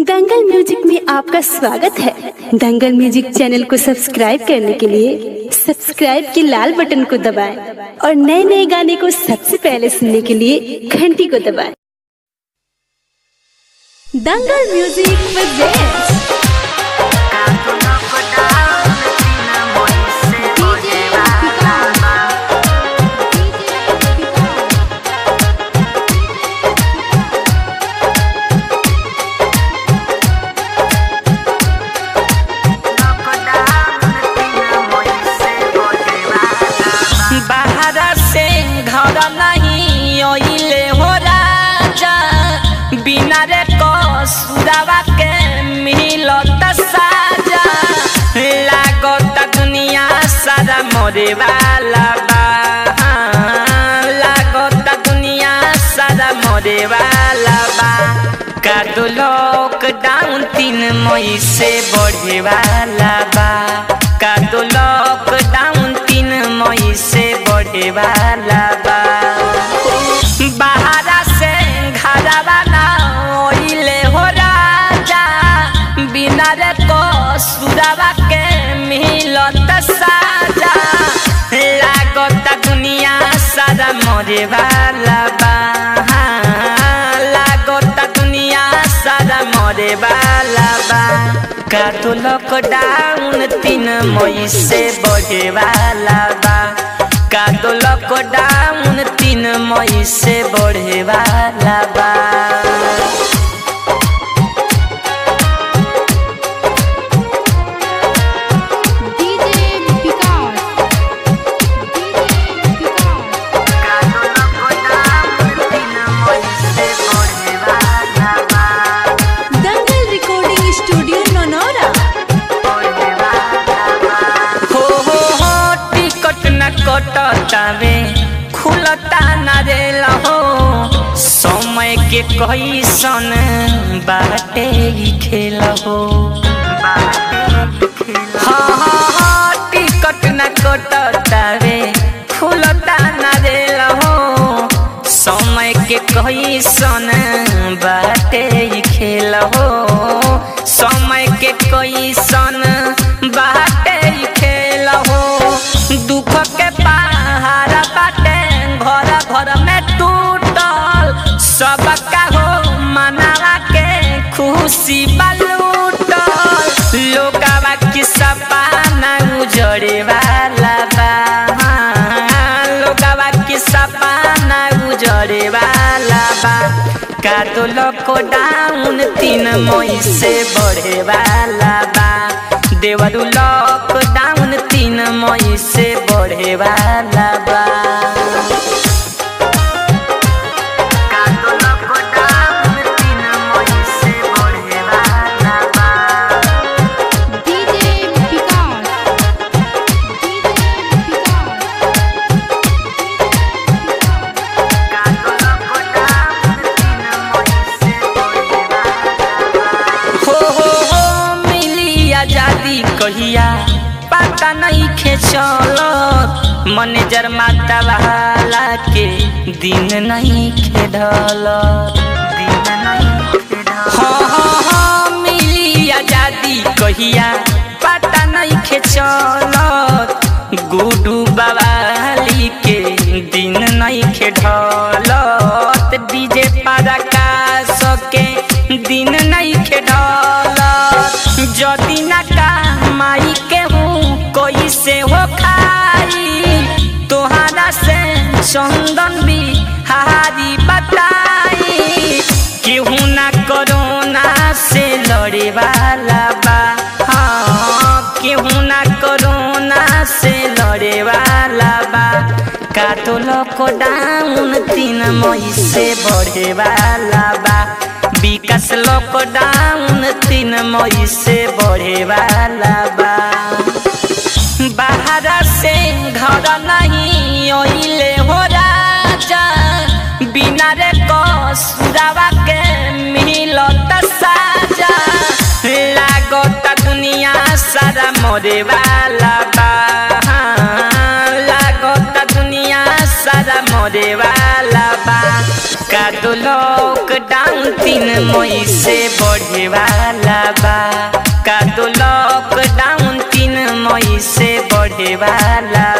दंगल music में आपका स्वागत है दंगल म्यूजिक चैनल को सब्सक्राइब करने के लिए सब्सक्राइब के लाल बटन को दबाएं और नए नए गाने को सबसे पहले सुनने के लिए घंटी को दबाएं दंगल म्यूजिक presents बाहर से घर नहीं ओइले हो राजा बिना रे कसुरावा के मिलत साजा लागत दुनिया सारा मरे वाला बा लागत दुनिया सारा मरे वाला बा कादो लॉकडाउन तीन मई से बढ़े वाला बा कादो लॉकडाउन तीन मई से बढ़े वाला बा बाहरा से घरवा ना ओइले हो राजा बिना रे कसुरावा के मिलत साजा लागत दुनिया सारा मरे वाला बा लागत दुनिया सारा मरे वाला बा का तो लॉकडाउन तीन मई से बढ़े वाला बा का तो लॉकडाउन तीन मई से बढ़े वाला बा DJ Vikas DJ Vikas Dangal recording studio Nonora हो हो हो टिकट न कटतावे खुलता न रेल हो समय के कैसन बाटे ही खेल हो हाँ हाँ हाँ टिकट न कटतावे खुलता न रेल हो समय के कैसन बाटे ही खेल हो समय के कैसन बाटे ही खेल हो दुख के पहाड़ बाटे घर घर में टूटल सबका हो मनावा के खुशी बलूटल लोकावा की सपना उजड़े वाला बा लोकावा की सपना उजड़े वाला बा का तो लॉकडाउन तीन मई से बढ़े वाला बा देवरू लॉकडाउन तीन मई से बढ़े वाला बा का तो लॉकडाउन तीन मई से बढ़े वाला बा डीजे विकास डीजे विकास हो हो हो मिली आजादी कहिया पता नहीं खे चलत मैनेजर माता वाला के दिन नहीं खेढल दिन नहीं हाँ हाँ हाँ मिली आजादी कहिया पता नहीं खे चलत गुडू बवाली के दिन नहीं खेढलत डीजे पारा का सके दिन नहीं खेढलत जदी ना कमाई के हूँ कोई से हो खाई तोहरा से चंदन भी हारी बताई केहू ना कोरोना से लड़े वाला बा हाँ केहू ना कोरोना से लड़े वाला बा का तो लॉकडाउन तीन मई से बढ़े वाला बा विकास लॉकडाउन तीन मई से बढ़े वाला बा बाहर से घर नहीं ओइले हो राजा बिना रे कसुरावा के मिलत साजा लागत दुनिया सारा मरे वाला बा लागत दुनिया सारा मरे वाला बा का तो दो लॉकडाउन तीन मई से बढ़े वाला बा का दो लॉकडाउन तीन मई से बढ़े वाला